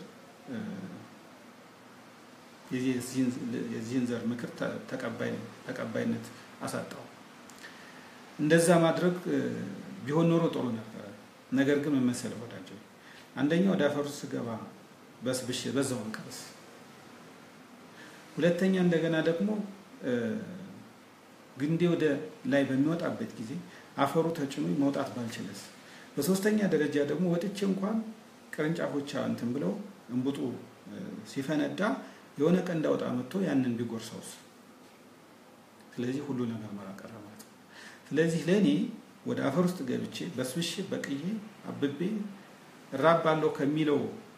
የዚህን ዘር ምክር ተቀባይነት አሳጣው። እንደዛ ማድረግ ቢሆን ኖሮ ጥሩ ነበረ። ነገር ግን መመሰለ ወዳጀው አንደኛው ወደ አፈር ውስጥ ስገባ በስብሽ በዛው እንቀርስ፣ ሁለተኛ እንደገና ደግሞ ግንዴ ወደ ላይ በሚወጣበት ጊዜ አፈሩ ተጭኖ መውጣት ባልችለስ፣ በሶስተኛ ደረጃ ደግሞ ወጥቼ እንኳን ቅርንጫፎች እንትን ብለው እንቡጡ ሲፈነዳ የሆነ ቀን እንዳውጣ መጥቶ ያንን ቢጎርሰውስ? ስለዚህ ሁሉ ነገር መራቀረ ማለት ነው። ስለዚህ ለእኔ ወደ አፈር ውስጥ ገብቼ በስብሼ በቅዬ አብቤ እራባለሁ ከሚለው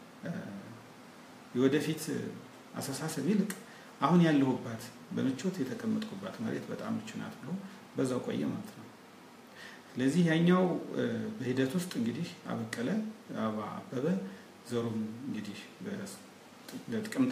የወደፊት አስተሳሰብ ይልቅ አሁን ያለሁባት በምቾት የተቀመጥኩባት መሬት በጣም ምቹ ናት ብሎ በዛው ቆየ ማለት ነው። ስለዚህ ያኛው በሂደት ውስጥ እንግዲህ አበቀለ፣ አበባ አበበ፣ ዘሩም እንግዲህ ለጥቅምት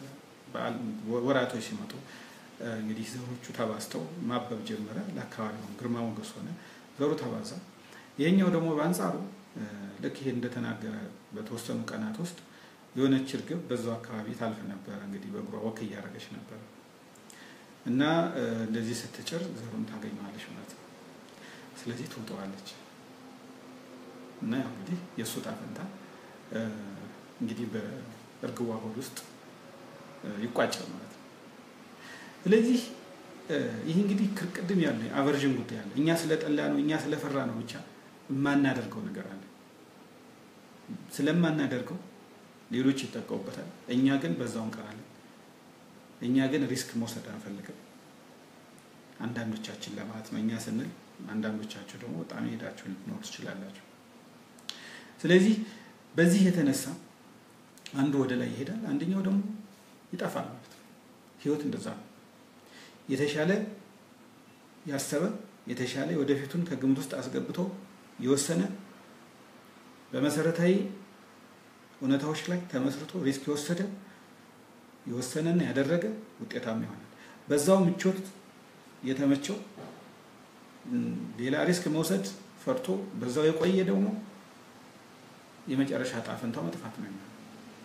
ወራቶች ሲመጡ እንግዲህ ዘሮቹ ተባዝተው ማበብ ጀመረ። ለአካባቢው ግርማ ሞገስ ሆነ፣ ዘሩ ተባዛ። ይሄኛው ደግሞ በአንጻሩ ልክ ይሄ እንደተናገረ በተወሰኑ ቀናት ውስጥ የሆነች እርግብ በዛው አካባቢ ታልፍ ነበረ። እንግዲህ በእግሯ ወክ እያደረገች ነበረ እና እንደዚህ ስትጭር ዘሩን ታገኘዋለች ማለት ነው። ስለዚህ ትውጠዋለች እና ያው እንግዲህ የእሱ ዕጣ ፈንታ እንግዲህ በእርግቧ ሆድ ውስጥ ይቋጫል ማለት ነው። ስለዚህ ይህ እንግዲህ ቅድም ያለ አቨርዥን ጉዳይ አለ። እኛ ስለጠላ ነው እኛ ስለፈራ ነው ብቻ የማናደርገው ነገር አለ። ስለማናደርገው ሌሎች ይጠቀሙበታል፣ እኛ ግን በዛው እንቀራለን። እኛ ግን ሪስክ መውሰድ አንፈልግም። አንዳንዶቻችን ለማለት ነው። እኛ ስንል አንዳንዶቻችሁ ደግሞ በጣም ሄዳችሁ ልትኖር ትችላላችሁ። ስለዚህ በዚህ የተነሳ አንዱ ወደ ላይ ይሄዳል፣ አንደኛው ደግሞ ይጠፋል ማለት ነው። ህይወት እንደዛ ነው። የተሻለ ያሰበ የተሻለ ወደፊቱን ከግምት ውስጥ አስገብቶ የወሰነ በመሰረታዊ እውነታዎች ላይ ተመስርቶ ሪስክ የወሰደ የወሰነና ያደረገ ውጤታማ ይሆናል። በዛው ምቾት የተመቸው ሌላ ሪስክ መውሰድ ፈርቶ በዛው የቆየ ደግሞ የመጨረሻ ዕጣ ፈንታው መጥፋት ነው የሚሆነው።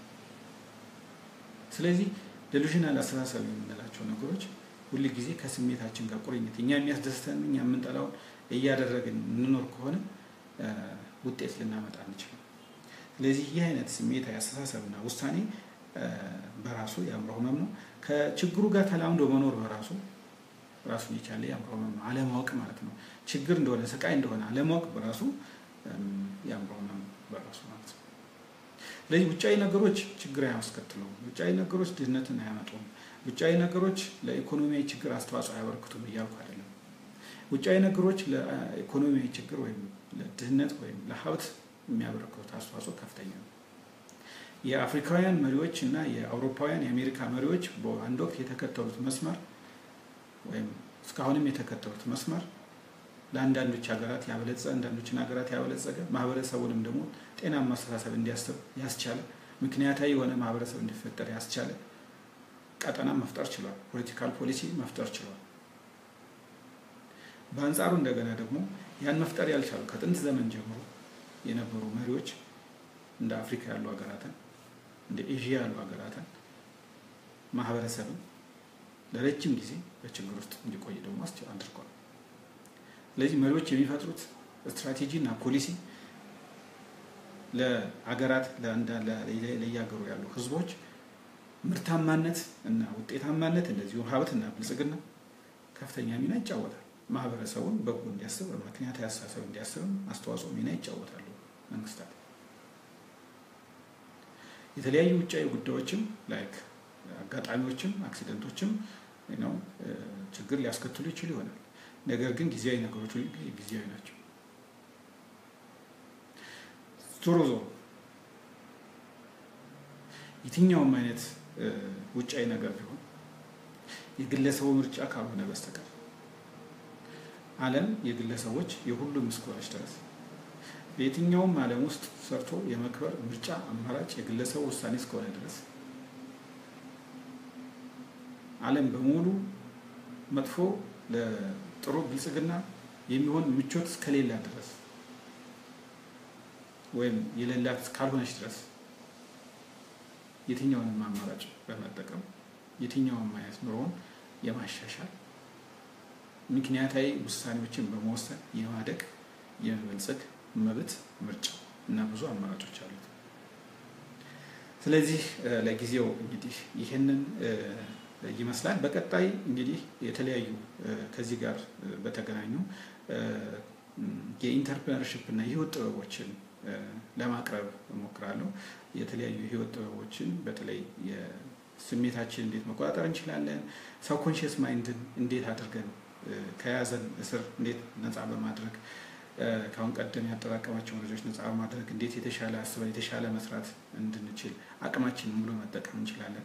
ስለዚህ ዴሉዥናል አስተሳሰብ የምንላቸው ነገሮች ሁል ጊዜ ከስሜታችን ጋር ቁርኝት እኛ የሚያስደስተን እኛ የምንጠላውን እያደረግን እንኖር ከሆነ ውጤት ልናመጣ አንችልም። ስለዚህ ይህ አይነት ስሜታዊ አስተሳሰብና ውሳኔ በራሱ የአእምሮ ህመም ነው። ከችግሩ ጋር ተላምዶ መኖር በራሱ ራሱን የቻለ የአእምሮ ህመም ነው። አለማወቅ ማለት ነው። ችግር እንደሆነ ስቃይ እንደሆነ አለማወቅ በራሱ የአእምሮ ህመም በራሱ ማለት ነው። ስለዚህ ውጫዊ ነገሮች ችግር አያስከትሉም። ውጫዊ ነገሮች ድህነትን አያመጡም። ውጫዊ ነገሮች ለኢኮኖሚያዊ ችግር አስተዋጽኦ አያበረክቱም እያልኩ አይደለም። ውጫዊ ነገሮች ለኢኮኖሚያዊ ችግር ወይም ለድህነት ወይም ለሀብት የሚያበረክቱት አስተዋጽኦ ከፍተኛ ነው። የአፍሪካውያን መሪዎች እና የአውሮፓውያን የአሜሪካ መሪዎች በአንድ ወቅት የተከተሉት መስመር ወይም እስካሁንም የተከተሉት መስመር ለአንዳንዶች ሀገራት ያበለጸ አንዳንዶችን ሀገራት ያበለጸገ ማህበረሰቡንም ደግሞ ጤናማ አስተሳሰብ እንዲያስብ ያስቻለ ምክንያታዊ የሆነ ማህበረሰብ እንዲፈጠር ያስቻለ ቀጠና መፍጠር ችሏል። ፖለቲካል ፖሊሲ መፍጠር ችሏል። በአንጻሩ እንደገና ደግሞ ያን መፍጠር ያልቻሉ ከጥንት ዘመን ጀምሮ የነበሩ መሪዎች እንደ አፍሪካ ያሉ ሀገራትን እንደ ኤዥያ ያሉ ሀገራትን ማህበረሰብን ለረጅም ጊዜ በችግር ውስጥ እንዲቆይ ደግሞ አድርጓል። ስለዚህ መሪዎች የሚፈጥሩት ስትራቴጂ እና ፖሊሲ ለሀገራት ለየሀገሩ ያሉ ህዝቦች ምርታማነት እና ውጤታማነት እንደዚሁ ሀብት እና ብልጽግና ከፍተኛ ሚና ይጫወታል። ማህበረሰቡን በጎ እንዲያስብ ምክንያታዊ አስተሳሰብ እንዲያስብም አስተዋጽኦ ሚና ይጫወታሉ መንግስታት። የተለያዩ ውጫዊ ጉዳዮችም ላይክ አጋጣሚዎችም አክሲደንቶችም ነው ችግር ሊያስከትሉ ይችሉ ይሆናል። ነገር ግን ጊዜያዊ ነገሮች ሁሉ ጊዜያዊ ናቸው። ዞሮ ዞሮ የትኛውም አይነት ውጫዊ ነገር ቢሆን የግለሰቡ ምርጫ ካልሆነ በስተቀር ዓለም የግለሰቦች የሁሉም እስከሆነች ድረስ በየትኛውም ዓለም ውስጥ ሰርቶ የመክበር ምርጫ አማራጭ የግለሰቡ ውሳኔ እስከሆነ ድረስ ዓለም በሙሉ መጥፎ ለጥሩ ብልጽግና የሚሆን ምቾት እስከሌላ ድረስ ወይም የሌላት እስካልሆነች ድረስ የትኛውንም አማራጭ በመጠቀም የትኛውም አይነት ኑሮውን የማሻሻል ምክንያታዊ ውሳኔዎችን በመወሰን የማደግ የመበልጸግ መብት ምርጫ እና ብዙ አማራጮች አሉት። ስለዚህ ለጊዜው እንግዲህ ይህንን ይመስላል። በቀጣይ እንግዲህ የተለያዩ ከዚህ ጋር በተገናኙ የኢንተርፕረነርሽፕ እና የህይወት ጥበቦችን ለማቅረብ እሞክራለሁ። የተለያዩ የህይወት ጥበቦችን በተለይ ስሜታችን እንዴት መቆጣጠር እንችላለን፣ ሰብኮንሽስ ማይንድን እንዴት አድርገን ከያዘን እስር እንዴት ነፃ በማድረግ ከአሁን ቀደም ያጠራቀማቸውን ልጆች ነፃ በማድረግ እንዴት የተሻለ አስበን የተሻለ መስራት እንድንችል አቅማችንን ሙሉ መጠቀም እንችላለን።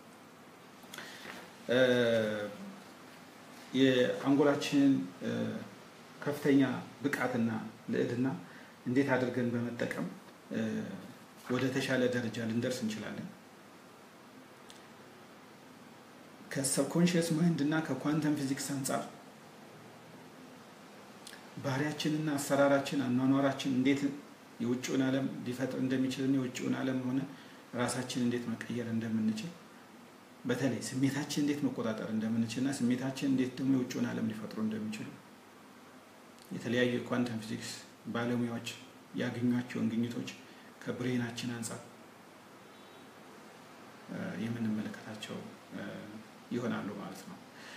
የአንጎላችንን ከፍተኛ ብቃትና ልዕልና እንዴት አድርገን በመጠቀም ወደ ተሻለ ደረጃ ልንደርስ እንችላለን። ከሰብኮንሽየስ ማይንድ እና ከኳንተም ፊዚክስ አንጻር ባህሪያችንና አሰራራችን አኗኗራችን እንዴት የውጭውን ዓለም ሊፈጥር እንደሚችልና የውጭውን ዓለም ሆነ ራሳችን እንዴት መቀየር እንደምንችል በተለይ ስሜታችን እንዴት መቆጣጠር እንደምንችልና ስሜታችን እንዴት ደግሞ የውጭውን ዓለም ሊፈጥሩ እንደሚችሉ የተለያዩ የኳንተም ፊዚክስ ባለሙያዎች ያገኟቸውን ግኝቶች ከብሬናችን አንጻር የምንመለከታቸው ይሆናሉ ማለት ነው።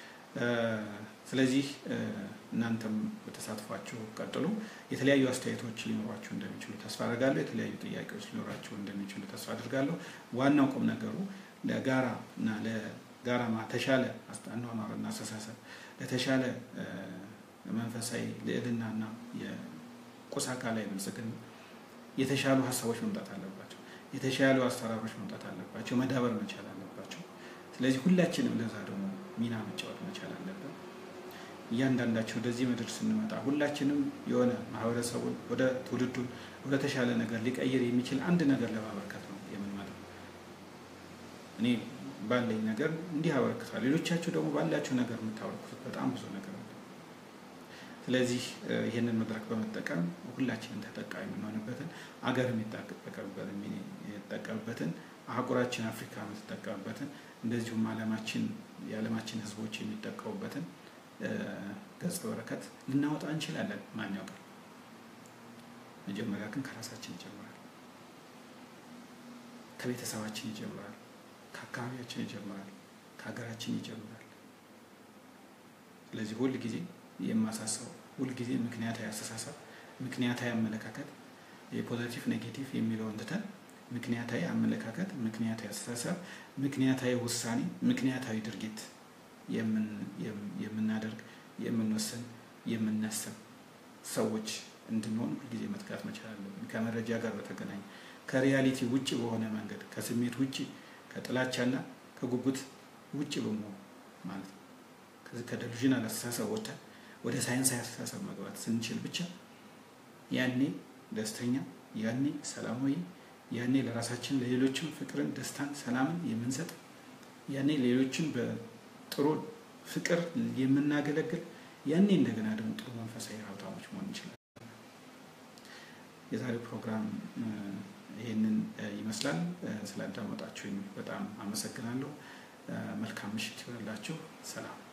ስለዚህ እናንተም በተሳትፏችሁ ቀጥሉ። የተለያዩ አስተያየቶች ሊኖሯችሁ እንደሚችሉ ተስፋ አድርጋለሁ። የተለያዩ ጥያቄዎች ሊኖራችሁ እንደሚችሉ ተስፋ አድርጋለሁ። ዋናው ቁም ነገሩ ለጋራ እና ለጋራ ተሻለ አኗኗርና አስተሳሰብ ለተሻለ መንፈሳዊ ልዕልናና የቁስ አካላዊ ብልጽግና የተሻሉ ሀሳቦች መምጣት አለባቸው። የተሻሉ አሰራሮች መምጣት አለባቸው። መዳበር መቻል አለባቸው። ስለዚህ ሁላችንም ለዛ ደግሞ ሚና መጫወት መቻል አለብን። እያንዳንዳቸው ወደዚህ ምድር ስንመጣ ሁላችንም የሆነ ማህበረሰቡን ወደ ትውልዱን ወደ ተሻለ ነገር ሊቀይር የሚችል አንድ ነገር ለማበርከት ነው የምንመጣው። እኔ ባለኝ ነገር እንዲህ አበረክታል። ሌሎቻችሁ ደግሞ ባላችሁ ነገር የምታበረክቱት በጣም ብዙ ነገር ነው። ስለዚህ ይህንን መድረክ በመጠቀም ሁላችንም ተጠቃሚ የምንሆንበትን አገር የሚጠቀምበትን አህጉራችን አፍሪካ የምትጠቀምበትን እንደዚሁም ዓለማችን የዓለማችን ሕዝቦች የሚጠቀሙበትን ገጸ በረከት ልናወጣ እንችላለን። ማን ያውቃል? መጀመሪያ ግን ከራሳችን ይጀምራል። ከቤተሰባችን ይጀምራል። ከአካባቢያችን ይጀምራል። ከሀገራችን ይጀምራል። ስለዚህ ሁል ጊዜ የማሳሰበው ሁልጊዜ ምክንያታዊ አስተሳሰብ፣ ምክንያታዊ አመለካከት የፖዘቲቭ ኔጌቲቭ የሚለውን ትተን ምክንያታዊ አመለካከት፣ ምክንያታዊ አስተሳሰብ፣ ምክንያታዊ ውሳኔ፣ ምክንያታዊ ድርጊት የምናደርግ የምንወስን፣ የምናስብ ሰዎች እንድንሆን ሁልጊዜ መትጋት መቻል አለብን። ከመረጃ ጋር በተገናኘ ከሪያሊቲ ውጭ በሆነ መንገድ ከስሜት ውጭ ከጥላቻና ከጉጉት ውጭ በመሆን ማለት ነው ከደሉዥናል አስተሳሰብ ወጥተን ወደ ሳይንሳዊ አስተሳሰብ መግባት ስንችል ብቻ ያኔ ደስተኛ፣ ያኔ ሰላማዊ፣ ያኔ ለራሳችን ለሌሎችም ፍቅርን፣ ደስታን፣ ሰላምን የምንሰጥ ያኔ ሌሎችን በጥሩ ፍቅር የምናገለግል ያኔ እንደገና ደግሞ ጥሩ መንፈሳዊ ሀብታሞች መሆን እንችላለን። የዛሬው ፕሮግራም ይህንን ይመስላል። ስላዳመጣችሁኝ በጣም አመሰግናለሁ። መልካም ምሽት ይሆንላችሁ። ሰላም